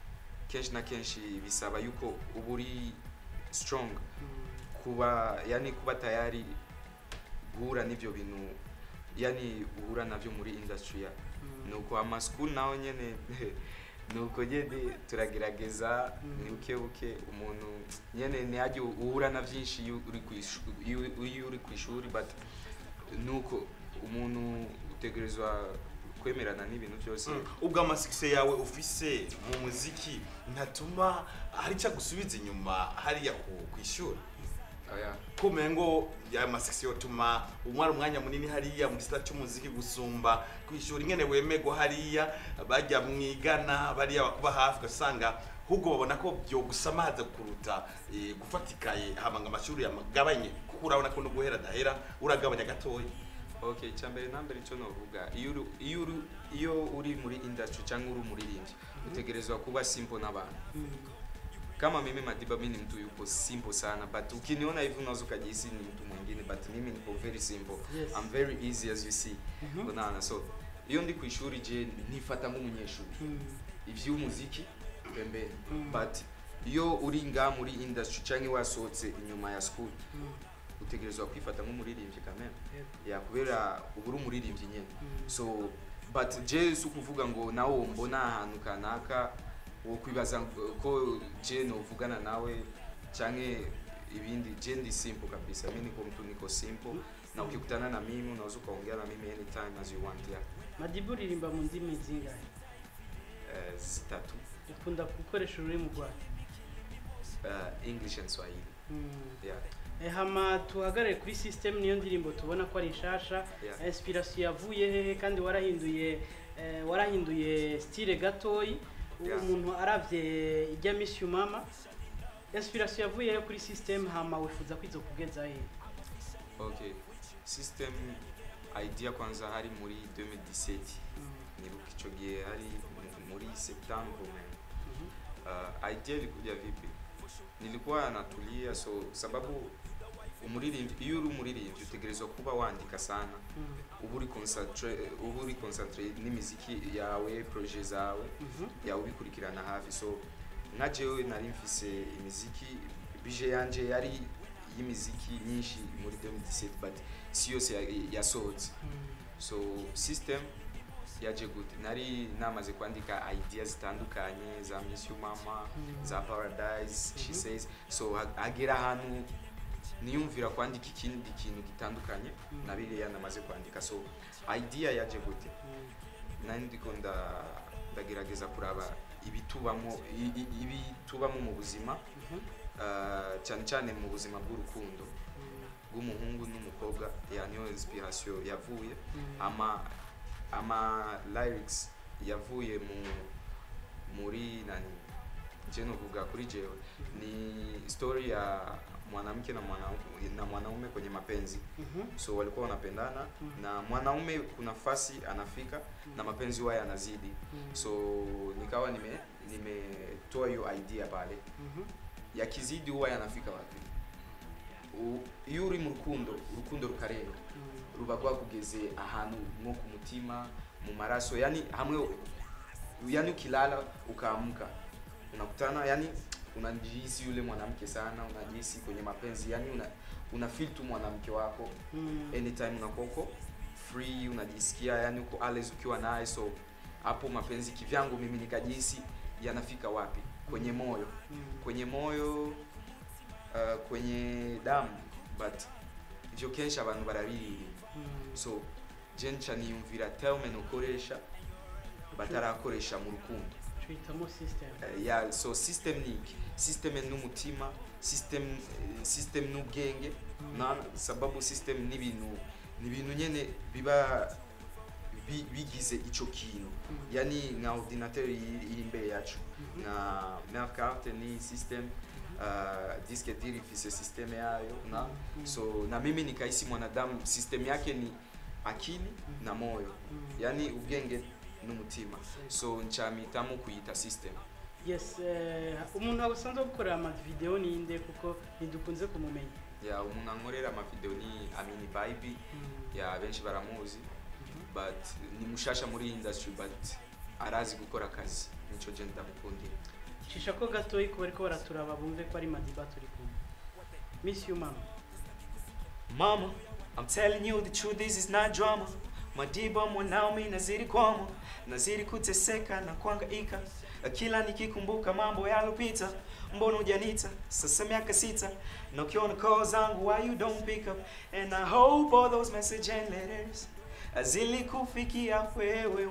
kenshi na kenshi bisaba yuko uba uri strong kuba yani kuba tayari guhura n'ibyo bintu yani uhura nabyo muri industry ya nuko ama school naho nyene nuko nyene turagerageza ni buke buke umuntu nyene ntihajye uhura na byinshi iyo uri ku ishu- iyo- iyo uri ku ishuri but nuko umuntu utegerezwa kwemerana n'ibintu byose ubwo amasikise yawe ufise mu muziki ntatuma hari icyo agusubiza inyuma hariya ku ku ishuri Oya. kumenya ngo ya masikisi yotuma umara umwanya munini hariya mu gisata cy'umuziki gusumba ku ishuri nyene wemegwa hariya bajya mwigana bariya bakuba hafi ugasanga ahubwo babona ko byogusamaza kuruta eh, gufatikaye hama ngo amashuri yagabanye kuko urabona ko no guhera adahera uragabanya gatoya okay icyambere nambere icyo novuga iyo uri- iyo uri- iyo uri muri industry cyangwa uri umuririmbyi utegerezwa kuba simple n'abantu kama mimi Madiba mimi ni mtu yupo simple sana but ukiniona hivi unaweza ukajihisi ni mtu mwingine but mimi niko very simple Yes. I'm very easy as you see unaona so iyo ndi ku ishuri je nifata nk'umunyeshuri ivy'umuziki pembeni but iyo uri nga muri industry cyangwa wasohotse inyuma ya school utegerezwa kwifata nk'umuririmbyi kameme ya kubera uba uri umuririmbyi nyine so but je si ukuvuga ngo nawe mbona ahantu kanaka wo kwibaza ngo- ko je novugana nawe cyangwa ibindi je ndi simple kabisa mi niko mtu niko simple na ukikutana na mimi unaweza ukaongea na mimi anytime as you want yeah. madiba uririmba mu ndimi zingahe uh, zitatu ukunda gukoresha ururimi rwawe uh, english and swahili yeah. Eh, hama tuhagarare kuri system niyo ndirimbo tubona ko ari nshasha Yeah. inspiration yavuye hehe kandi warahinduye eh, warahinduye style gatoyi Yeah. umuntu aravye ijya miss you mama inspiration yavuye hehe kuri system hama wifuza kwizo kugeza hehe okay system idea kwanza hari muri 2017 nibuka ico gihe hari mu- muri septembre man uh, idea ilikuja vipi nilikuwa natulia so sababu umuririmbyi iyo uri umuririmbyi utegerezwa kuba wandika sana uba uri concentrate uba uri concentrate n'imiziki yawe projet zawe yawe ubikurikirana hafi so nka jewe nari mfise imiziki bije yanje yari y'imiziki myinshi muri 2017 but si yose ya- yasohotse so system yaje gute nari namaze kwandika idea zitandukanye za miss you mama za paradise she says so ha- hagera ahantu niyumvira kwandika ikindi kintu gitandukanye na biriya namaze kwandika so idea yaje gute nari ndiko nda- ndagerageza kuraba ibitubamo i- i- ibitubamo mu buzima uh, cyane cyane mu buzima bw'urukundo bw'umuhungu n'umukobwa ya niyo inspiration yavuye ama ama lyrics yavuye mu muri nani je novuga kuri jewe ni story ya mwanamke na mwanaume na mwanaume kwenye mapenzi so walikuwa wanapendana na mwanaume kuna fasi anafika na mapenzi huwa yanazidi so nikawa nime nimetoa hiyo idea pale yakizidi huwa yanafika wapi U- iyo uri mu rukundo urukundo rukarenga ruba rwakugeze ahantu nko ku mutima mu maraso yani hamwe yani ukilala ukaamka unakutana yani unajihisi yule mwanamke sana unajihisi kwenye mapenzi yani una, una feel tu mwanamke wako anytime unakuwa uko free unajisikia yani uko always ukiwa naye so hapo mapenzi kivyangu mimi nikajihisi yanafika wapi kwenye moyo kwenye moyo uh, kwenye damu but ivyo kenshi abantu barabiririmba so je nca niyumvira terme nokoresha batarakoresha mu rukundo twitamo system Eh, ya so system ni iki system n'umutima system eh, system n'ubwenge na sababu system ni ibintu ni ibintu nyene biba bi- bigize ico kintu yani nka ordinateur iri iri imbere yacu nka mère carte ni system uh, disque dur ifise system yayo na so na mimi nikahisi mwanadamu system yake ni akili na moyo yani ubwenge n'umutima so ncamitamo kuyita system yes eh, umuntu asanzwe gukorera amavideo ninde kuko ntidukunze kumumenya ya umuntu ankorera amavideo ni amini bibi ya benshi baramuzi but ni mushasha muri iyi industry but arazi gukora akazi nico je ndamukundira cisha ko gatoyi ko bariko baraturaba bumve ko ari madiba turi kumwe miss you mama Mama, I'm telling you the truth, this is not drama. Madiba mwanao mi nazidi kwama, nazidi kuteseka na kuhangaika. Kila nikikumbuka mambo yalopita, mbona hujanita? Sasa miaka sita, na ukiona call zangu why you don't pick up? And I hope all those message and letters zilikufikia wewe.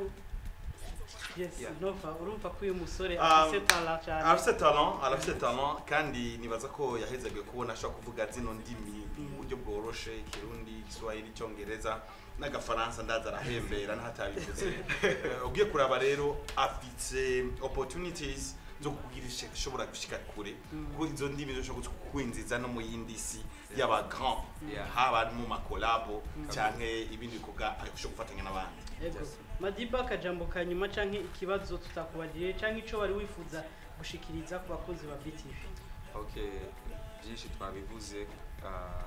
yes Yeah. nova urumva ko uyu musore Um, afise tala cyane arafite talent arafite talent kandi nibaza ko yahezaga kubona ashobora kuvuga zino ndimi mu buryo bworoshe ikirundi igiswahili icyongereza n'agafaransa ndaza arahembera n'ahatabivuze Eh, ugiye kuraba rero afite opportunities zo kugira ishobora gushika kure kuko izo ndimi zishobora kwinjiza no mu yindi si y'aba grand Yeah. haba mu makolabo canke ibindi bikorwa ashobora gufatanya n'abandi ego madiba akajambo ka nyuma canke ikibazo tutakubajije canke ico wari wifuza gushikiriza ku bakozi ba btv okay byinshi twabivuze ah,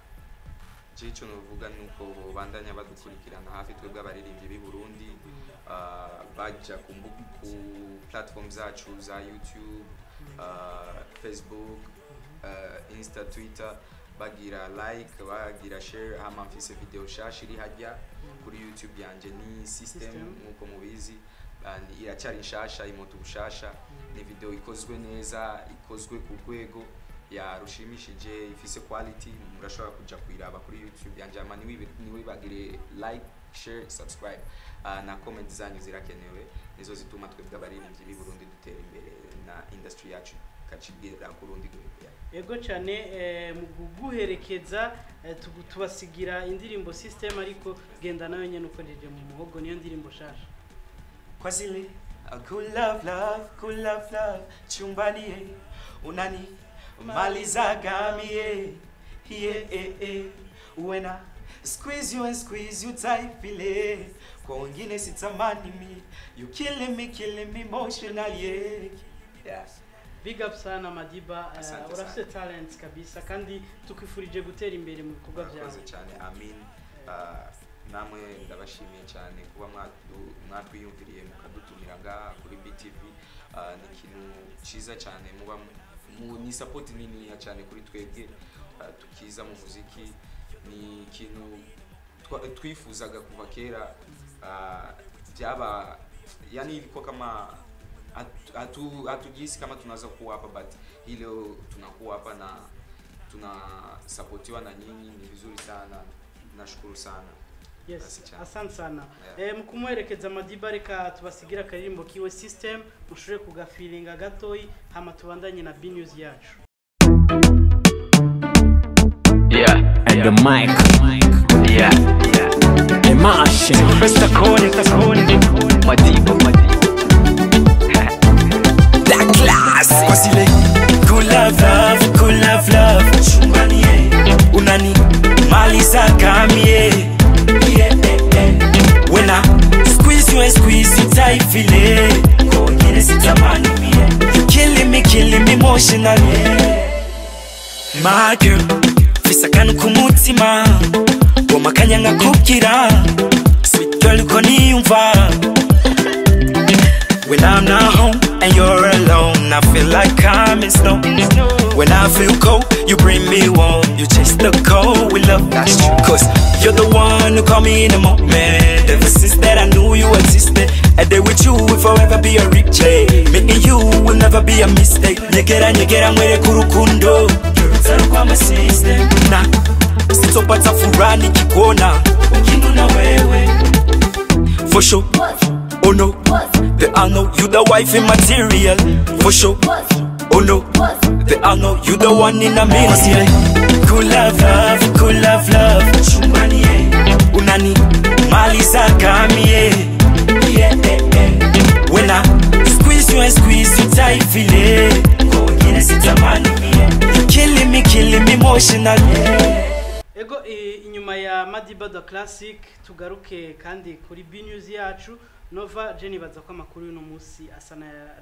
je icyo novuga ni uko bandanya badukurikirana hafi twebwe abaririmbyi b'i burundi ah, bajya ku mbu- ku platform zacu za youtube ah, facebook ah, insta twitter bagira like bagira share hama mfise video shasha iri hajya kuri youtube yanje ni system System. nkuko mubizi ah, ni- iracyari nshasha imoto bushasha ni video ikozwe neza ikozwe ku rwego ya rushimishije ifise quality murashobora kuja kuyiraba kuri youtube yanje ama niwibi- niwibagire like share subscribe uh, na comment zanyu zirakenewe nizo zituma twebwe abaririmbyi b'i burundi dutera imbere na industry yacu ikacibwira ku rundi rwego yeah. ego cyane eh, mu kuguherekeza eh, tugu- tubasigira indirimbo system ariko genda nayo nyene ukoresheje mu muhogo niyo ndirimbo shasha kwa zile uh, good love love good love love chumbani eh, unani malizaga mie yeah, eh, eh. when I squeeze you and squeeze you tight file kwa wengine sitamani mi you killing me killing me emotionally yeah. yeah. big up sana madiba eh, Asante urafite sana. talent kabisa kandi tukwifurije gutera imbere mu bikorwa byawe murakoze cyane amin Ah, namwe ndabashimiye cyane kuba mwatu- mwatwiyumviriye mukadutumira ngaha kuri btv Ah, ni ikintu cyiza cyane muba mu- mu- ni sapoti niniya cyane kuri twebwe ah, tukiza mu muziki ni ikintu twa- twifuzaga kuva kera ah, byaba yani ilikuwa kama hatu- hatu- hatujihisi kama tunaweza kuwa hapa but hii leo tunakuwa hapa na tunasapotiwa na nyinyi ni vizuri sana nashukuru sana yes Asante cyane. asante sana Yeah. eh, mu kumuherekeza madiba reka tubasigira akaririmbo kiwe system mushobore kugafilinga gatoyi hama tubandanye na b news yacu Yeah, and the mic. Yeah, yeah. Imagine. Mr. Kone, Mr. Kone. Madiba, Madiba. La classe Kwa zile Good love love, good love love Chumbani eh Unani Maliza kamie Yeah eh eh When I squeeze you and squeeze you tight feel it Kwa wengine sitamani mie You killing me, killing me emotionally My girl Fisa akantu ku mutima Womakanya nkakubwira Sweet girl uko niyumva When I'm not home and you're alone, I feel like I'm in snow. When I feel cold, you bring me warm. You chase the cold with love, that's true. Cause you're the one who call me in the moment. Ever since that I knew you existed. A day with you will forever be a replay. Me and you will never be a mistake. Nyegera nyegera mwere kurukundo. Girl, kwa my system. Na, sitopata furaha nikikuona. Ukinuna wewe. For sure. Oh no, they all know you the wife in material. For sure. Oh no, they all know you the one in a million. Good love, love, good love, love. Chumbani eh, unani maliza kamie. Yeah, eh, eh. When I squeeze you and squeeze you tight, feel it. Kwa wengine sitamani mie. You killing me, killing me emotionally. ego eh, inyuma ya madiba the classic tugaruke kandi kuri b news yacu nova je nibaza ko amakuru y'uno munsi asa n'ayarangiye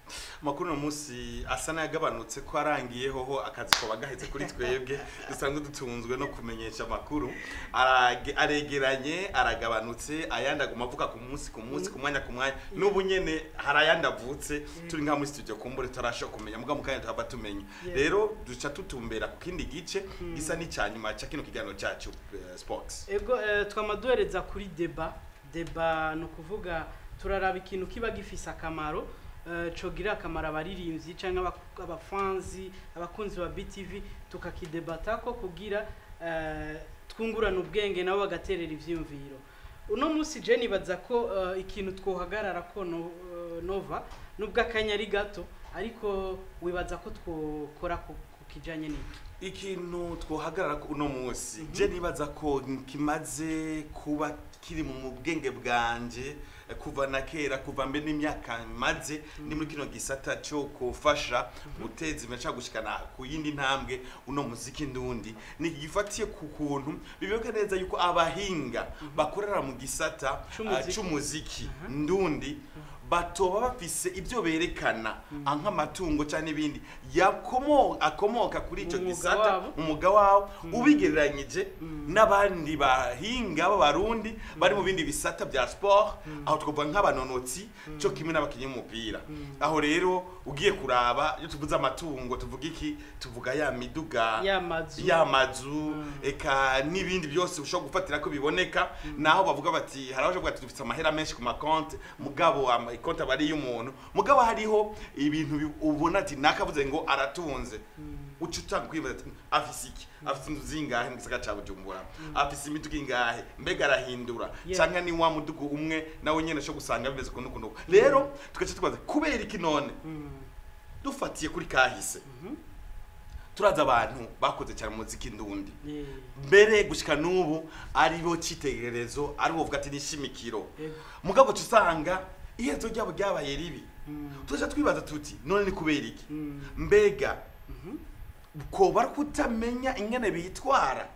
amakuru uno munsi asa n'ayagabanutse ko arangiyeho ho akazi koba gaheze kuri twebwe dusanzwe dutunzwe no kumenyesha amakuru Arage- aregeranye aragabanutse ayandi aguma avuga ku munsi ku munsi ku mwanya ku mwanya n'ubu nyene hari ayandi avutse turi nka muri studio kumbure turashobora kumenya muga mukanya tuhava tumenya Yeah. rero duca tutumbera ku kindi gice gisa n'icya nyuma cya kino kiganiro cyacu eh, sports ego eh, twama duhereza kuri deba deba ni ukuvuga turaraba ikintu kiba gifise akamaro eh, cogira akamaro abaririmbyi cyangwa aba- abafanzi abakunzi ba btv tukakidebatako kugira eh, twungurana ubwenge nabo bagaterera ivyiyumviro uno munsi je nibaza ko eh, ikintu twohagarara ko no, eh, nova nubwo akanya ari gato ariko wibaza ko twokora ku ku kijanye n'iki ikintu twohagarara ko uno munsi je nibaza ko kimaze kuba kiri mu bwenge bwanje eh, kuva na kera kuva mbe n'imyaka maze ni muri kino gisata cyo kufasha guteza imbere cyangwa gushikana ku yindi ntambwe uno muziki ndundi ni gifatiye ku kuntu bibuka neza yuko abahinga bakorera mu gisata C'umuziki. ah, c'umuziki ndundi batoba bafise ibyo berekana ah, nk'amatungo cyangwa n'ibindi yakomo akomoka kuri icyo Umwuga gisata wabo. umwuga wawo ubigereranyije n'abandi bahinga b'abarundi bari mu bindi bisata bya sport aho twavuga nk'abanonotsi cyo kimwe n'abakinnyi b'umupira aho rero ugiye kuraba iyo tuvuze amatungo tuvuga iki tuvuga ya miduga ya mazu y'amazu eka n'ibindi byose ushobora gufatira ko biboneka naho bavuga bati hari abaje bati dufite amahera menshi ku makonti mugabo amakonti aba ari iy'umuntu mugabo hariho ibintu bi- ubona ati nakavuze ngo aratunze uca utanga kwibaza ati afise iki afise inzu zingahe mu gisagara ca bujumbura afise imiduga ingahe mbega arahindura Yeah. canke ni wa muduga umwe nawe nyene sho gusanga bimeze kuno kuno rero tugaca tubaza kubera iki none dufatiye kuri kahise turazi abantu bakoze cyane mu muziki ndundi Eh, mbere gushika n'ubu aribo cyitegererezo aribo bavuga ati nishimikiro Yego. mugabo uca usanga iherezo ryabo ryabaye ribi tuja twibaza tuti none ni kubera iki mbega koba ari kutamenya ingene bitwara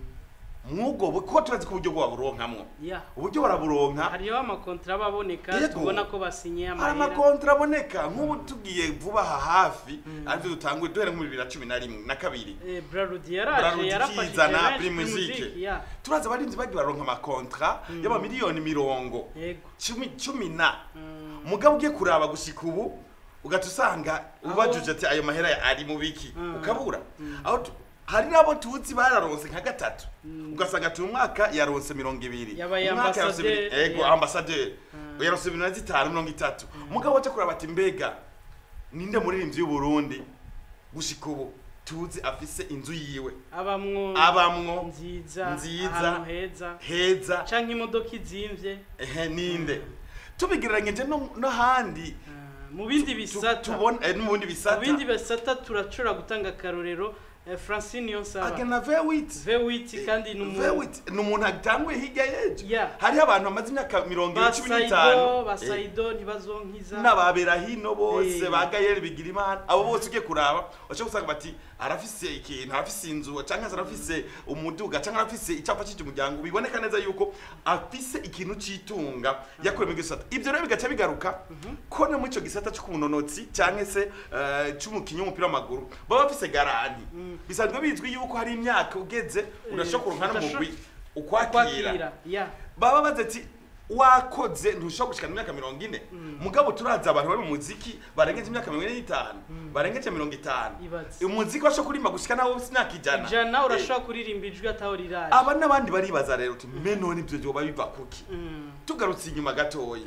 mwubwo bu- ko turazi ko uburyo bwo baburonkamwo ya uburyo baraburonka hariho amakontra baboneka Yego. tubona ko basinye hari amahera amakontra aboneka nk'ubu tugiye vuba aha hafi aribyo dutanguye duhere muri bibiri na cumi na rimwe na kabiri Eh, Braludi yaraje Braludi yarafashije ikizana benshi Prix kuri Musique. muziki, ya turazi abarinzi bagiye baronka amakontra y'amamiliyoni mirongo yego cumi cumi na mugabo ugiye kuraba gushika ubu ugahita usanga ubajuje ati ayo mahera ari mu biki ukabura aho tu- hari n'abo tuzi bararonse nka gatatu ugasanga turi umwaka yaronse mirongo ibiri Yabaye umwaka yaronse ambassadeur, ibiri- ego yeah. ambasaderi yaronse ibintu na zitanu mirongo itatu mugabo waje kuraba ati mbega ninde muririmbyi y'uburundi gushika ubu tuzi afise inzu yiwe abamwo abamwo nziza nziza, ahantu heza heza canke imodoka izimvye ehe ninde tubigereranyije no- n'ahandi Ah, mu bindi tu- bisata tubona eh, n'ubundi mu bisata bindi bisata turashobora gutanga akarorero eh, francine yonsaba agena vewit vewiti kandi ni umu- vewit ni umuntu atanguye hirya yejo Yeah. hariho abantu bamaze imyaka mirongo ine ba cumi saido n'itanu ba Eh, saido ntibazonkiza n'ababera hino bose Eh. ba gayeri bigira imana abo bose ugiye kuraba bashobora gusanga bati arafise ikintu arafise inzu cyangwa se arafise umuduga cyangwa arafise icyapa cy'icyo umuryango biboneka neza yuko afise ikintu c'itunga yakorewe mu gisata ibyo rero bigaca bigaruka ko no muri icyo gisata cy'umunonotsi cyangwa se eh, c'umukinnyi w'umupira w'amaguru baba bafise garanti bisanzwe bizwi yuko hari imyaka ugeze urashobora kuronka n'umugwi ukwakira kwakira ya baba baze ati wakoze ntushobora gushikana imyaka mirongo ine mugabo turazi abantu bari mu muziki barengeje imyaka mirongo ine n'itanu barengeje mirongo itanu Ibaze. umuziki washobora kurimba gushika nawe ufite imyaka ijana ijana Eh, urashobora kuririmba ijwi ataho riraje aba n'abandi baribaza rero uti me none ibyo byoba biva kuki Mm, tugarutse inyuma gatoya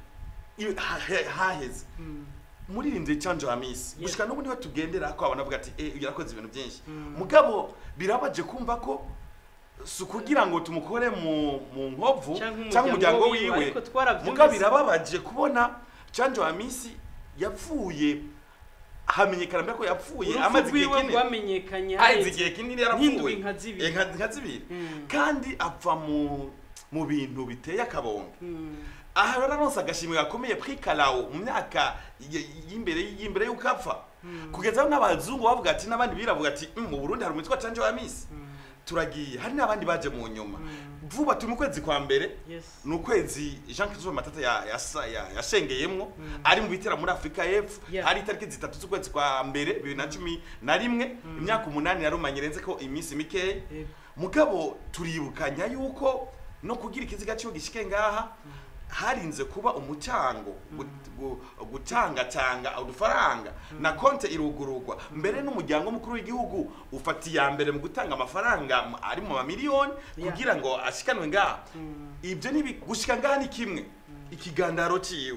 i- ha- he- haheze muririmbyi canjo hamisi gushika n'ubu niho tugendera ko abantu bavuga ati eh uyu yarakoze ibintu byinshi mugabo birabaje kumva ko si ukugira ngo tumukore mu mu nkovu Canke cyangwa umuryango umuryango wiwe, wiwe ariko twaravyumvise. mugabo birababaje kubona canjo hamisi yapfuye hamenyekana mbere ko yapfuye urupfu amaze igihe rwiwe kinini rwamenyekanye haheze haheze igihe kinini nk'indwi yarapfuye nka zibiri. Eh, nka- nka zibiri Mm. kandi apfa mu mu bintu biteye akabonga Mm, aha rero aronse agashimwe gakomeye pri karawo mu myaka y- y'imbere y'imbere y'uko apfa kugeza aho n'abazungu bavuga ati n'abandi biravuga ati "Mm, mu burundi hari umwitwa canje wa misi turagiye hari n'abandi baje mu nyuma vuba turi mu kwezi kwa mbere yes ni ukwezi jean christophe matata ya- yasa- ya- yashengeyemwo ari mu bitera muri afurika y'epfo Yeah. hari itariki zitatu z'ukwezi kwa mbere bibiri na cumi na rimwe imyaka umunani yarumanye irenze ko iminsi mikeya Yego. mugabo turibukanya yuko no kugira ikiziga cyo gishike ngaha harinze kuba umucango gut- gu- gutangatanga udufaranga na konte irugururwa mbere n'umuryango mukuru w'igihugu ufata iya mbere mu gutanga amafaranga mu- ari mu mamiliyoni Yeah. kugira ngo ashikanwe ngaha ibyo nibi gushika ngaha ni kimwe ikigandaro ciwe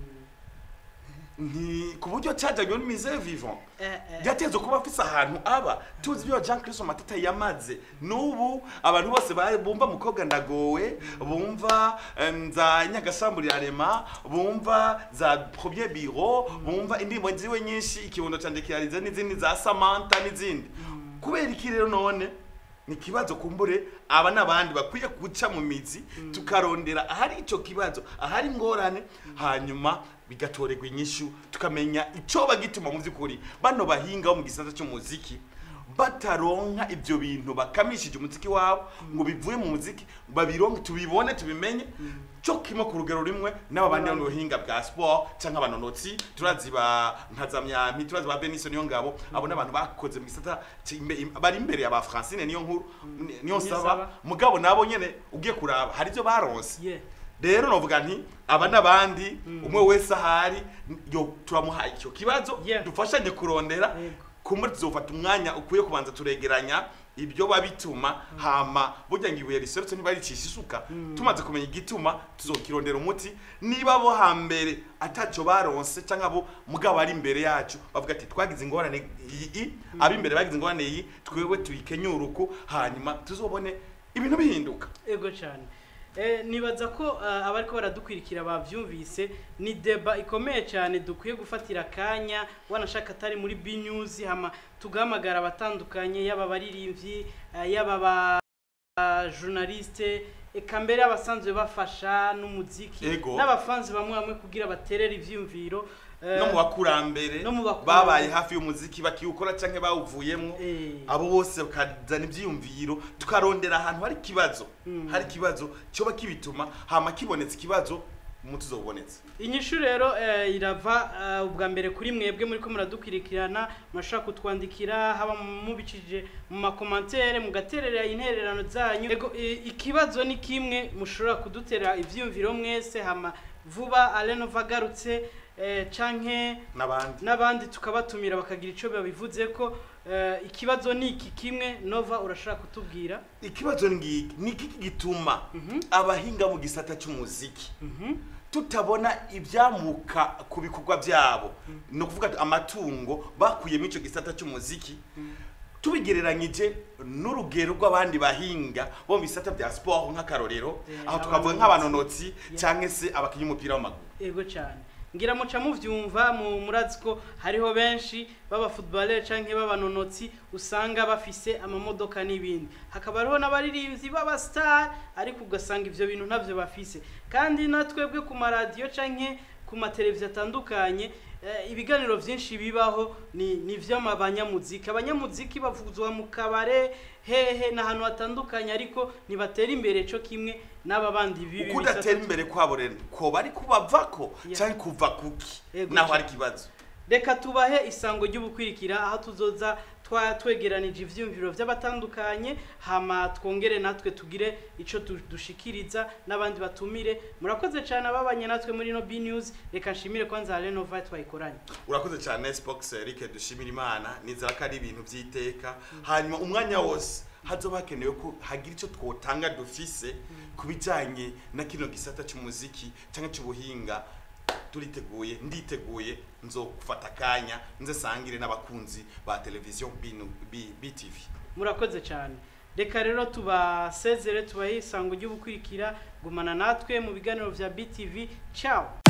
ni ku buryo cyajyanywe n'imize vivant Eh, eh. byateze kuba afise ahantu aba tuzi ibyo Jean Christo Matata yamaze n'ubu abantu bose ba- bumva mukobwa ndagowe bumva em, za nyagasamburira rema bumva za premier bureau bumva indirimbo ziwe nyinshi ikibondo canje kirarize n'izindi za Samantha n'izindi kubera iki rero none ni ikibazo kumbure aba n'abandi bakwiye guca mu mizi tukarondera ahari icyo kibazo ahari ingorane hanyuma bigatorerwa inyishu tukamenya icyo bagituma mu by'ukuri bano bahinga bo mu gisata cy'umuziki bataronka ibyo bintu bakamishije umuziki wabo ngo bivuye mu muziki babironke tubibone tubimenye cyo kimwe ku rugero rumwe n'aba bandi mu buhinga bwa sport cyangwa abanonotsi turazi ba nkazamyami turazi ba Benison niyo ngabo abo n'abantu bakoze mu gisata ci- imbe- im- bari imbere ya ba Francine niyo nkuru ni- niyo Niyo saba saba. mugabo nabo nyene ugiye kuraba hari ibyo baronse Yeah. rero novuga nti aba n'abandi umwe wese ahari yo turamuhaye icyo kibazo Yeah. dufashanye kurondera Yego. kumbe tuzofata umwanya ukwiye kubanza turegeranya ibyo babituma hama burya ngo ibuye riserutse ntibaricisha isuka tumaze kumenya igituma tuzokirondera umuti niba bo hambere ataco baronse cyangwa bo mugabo ari imbere yacu bavuga ati twagize ingorane iyi ab'imbere bagize ingorane iyi twebwe tuyikenyuruku hanyuma tuzobone ibintu bihinduka ego cyane Eh, nibaza ko uh, abariko baradukwirikira bavyumvise ni deba ikomeye cyane dukwiye gufatira akanya wanashaka atari muri B News hama tugahamagara abatandukanye yaba abaririmbyi uh, yaba ba uh, journaliste eka mbere abasanzwe bafasha n'umuziki Ego. n'abafanzi bamwe bamwe kugira baterere ivyumviro eh, no mu bakurambere no mu bakurambere. babaye hafi y'umuziki bakiwukora canke bawuvuyemwo Eh. abo bose bakazana ivyiyumviro tukarondera ahantu hari ikibazo hari ikibazo cyoba kibituma hama kibonetse ikibazo umuti uzobonetse inyishu rero eh, irava eh, ubwa mbere kuri mwebwe muri ko muradukwirikirana murashobora kutwandikira haba mubicishije mu makomantere mugaterera intererano zanyu ego i- ikibazo ni kimwe mushobora kudutera ivyiyumviro mwese hama vuba alenova agarutse eh, canke n'abandi n'abandi tukabatumira bakagira ico babivuze ko eh, ikibazo ni iki kimwe nova urashobora kutubwira ikibazo ni ngiki ni iki gituma abahinga mu gisata cy'umuziki tutabona ibyamuka ku bikorwa byabo ni ukuvuga amatungo bakuyemo icyo gisata cy'umuziki tubigereranyije n'urugero rw'abandi bahinga bo mu bisata bya siporo nk'akarorero Yeah, aho tukavuga abanonotsi. nk'abanonotsi cyangwa se abakinnyi b'umupira w'amaguru ego cyane ngira muca muvyumva mu murazi ko hariho benshi baba footballer canke b'abanonotsi usanga bafise amamodoka n'ibindi hakaba hariho n'abaririmbyi b'aba star ariko ugasanga ivyo bintu ntavyo bafise kandi natwebwe ku maradiyo canke ku mateleviziyo atandukanye eh, ibiganiro vyinshi bibaho ni ni vy'abanyamuziki abanyamuziki bavuzwa mu kabare hehe n'ahantu hatandukanye ariko ntibatera imbere co kimwe n'aba bandi bibi uko udatera imbere kwabo rero koba ari kubavako Yeah. cyangwa kuva kuki Ego naho cyane. hari ikibazo reka tubahe isango ry'ubukwirikira aho tuzoza twa twegeranije ivyumviro vy'abatandukanye hama twongere natwe tugire ico du- dushikiriza n'abandi batumire murakoze cyane ababanye natwe muri no B News reka nshimire kwanza Renova twayikoranye urakoze cyane Spox Eric dushimira imana nizera ko ari ibintu by'iteka hanyuma umwanya wose hazoba hakenewe ko hagira icyo twotanga dufise ku bijyanye na kino gisata cy'umuziki cyangwa cy'ubuhinga turiteguye nditeguye nzofata akanya nze sangire n'abakunzi ba televiziyo binu- B- BTV murakoze cyane reka rero tubasezere tubahe isango ry'ubukwirikira gumana natwe mu biganiro vya BTV ciao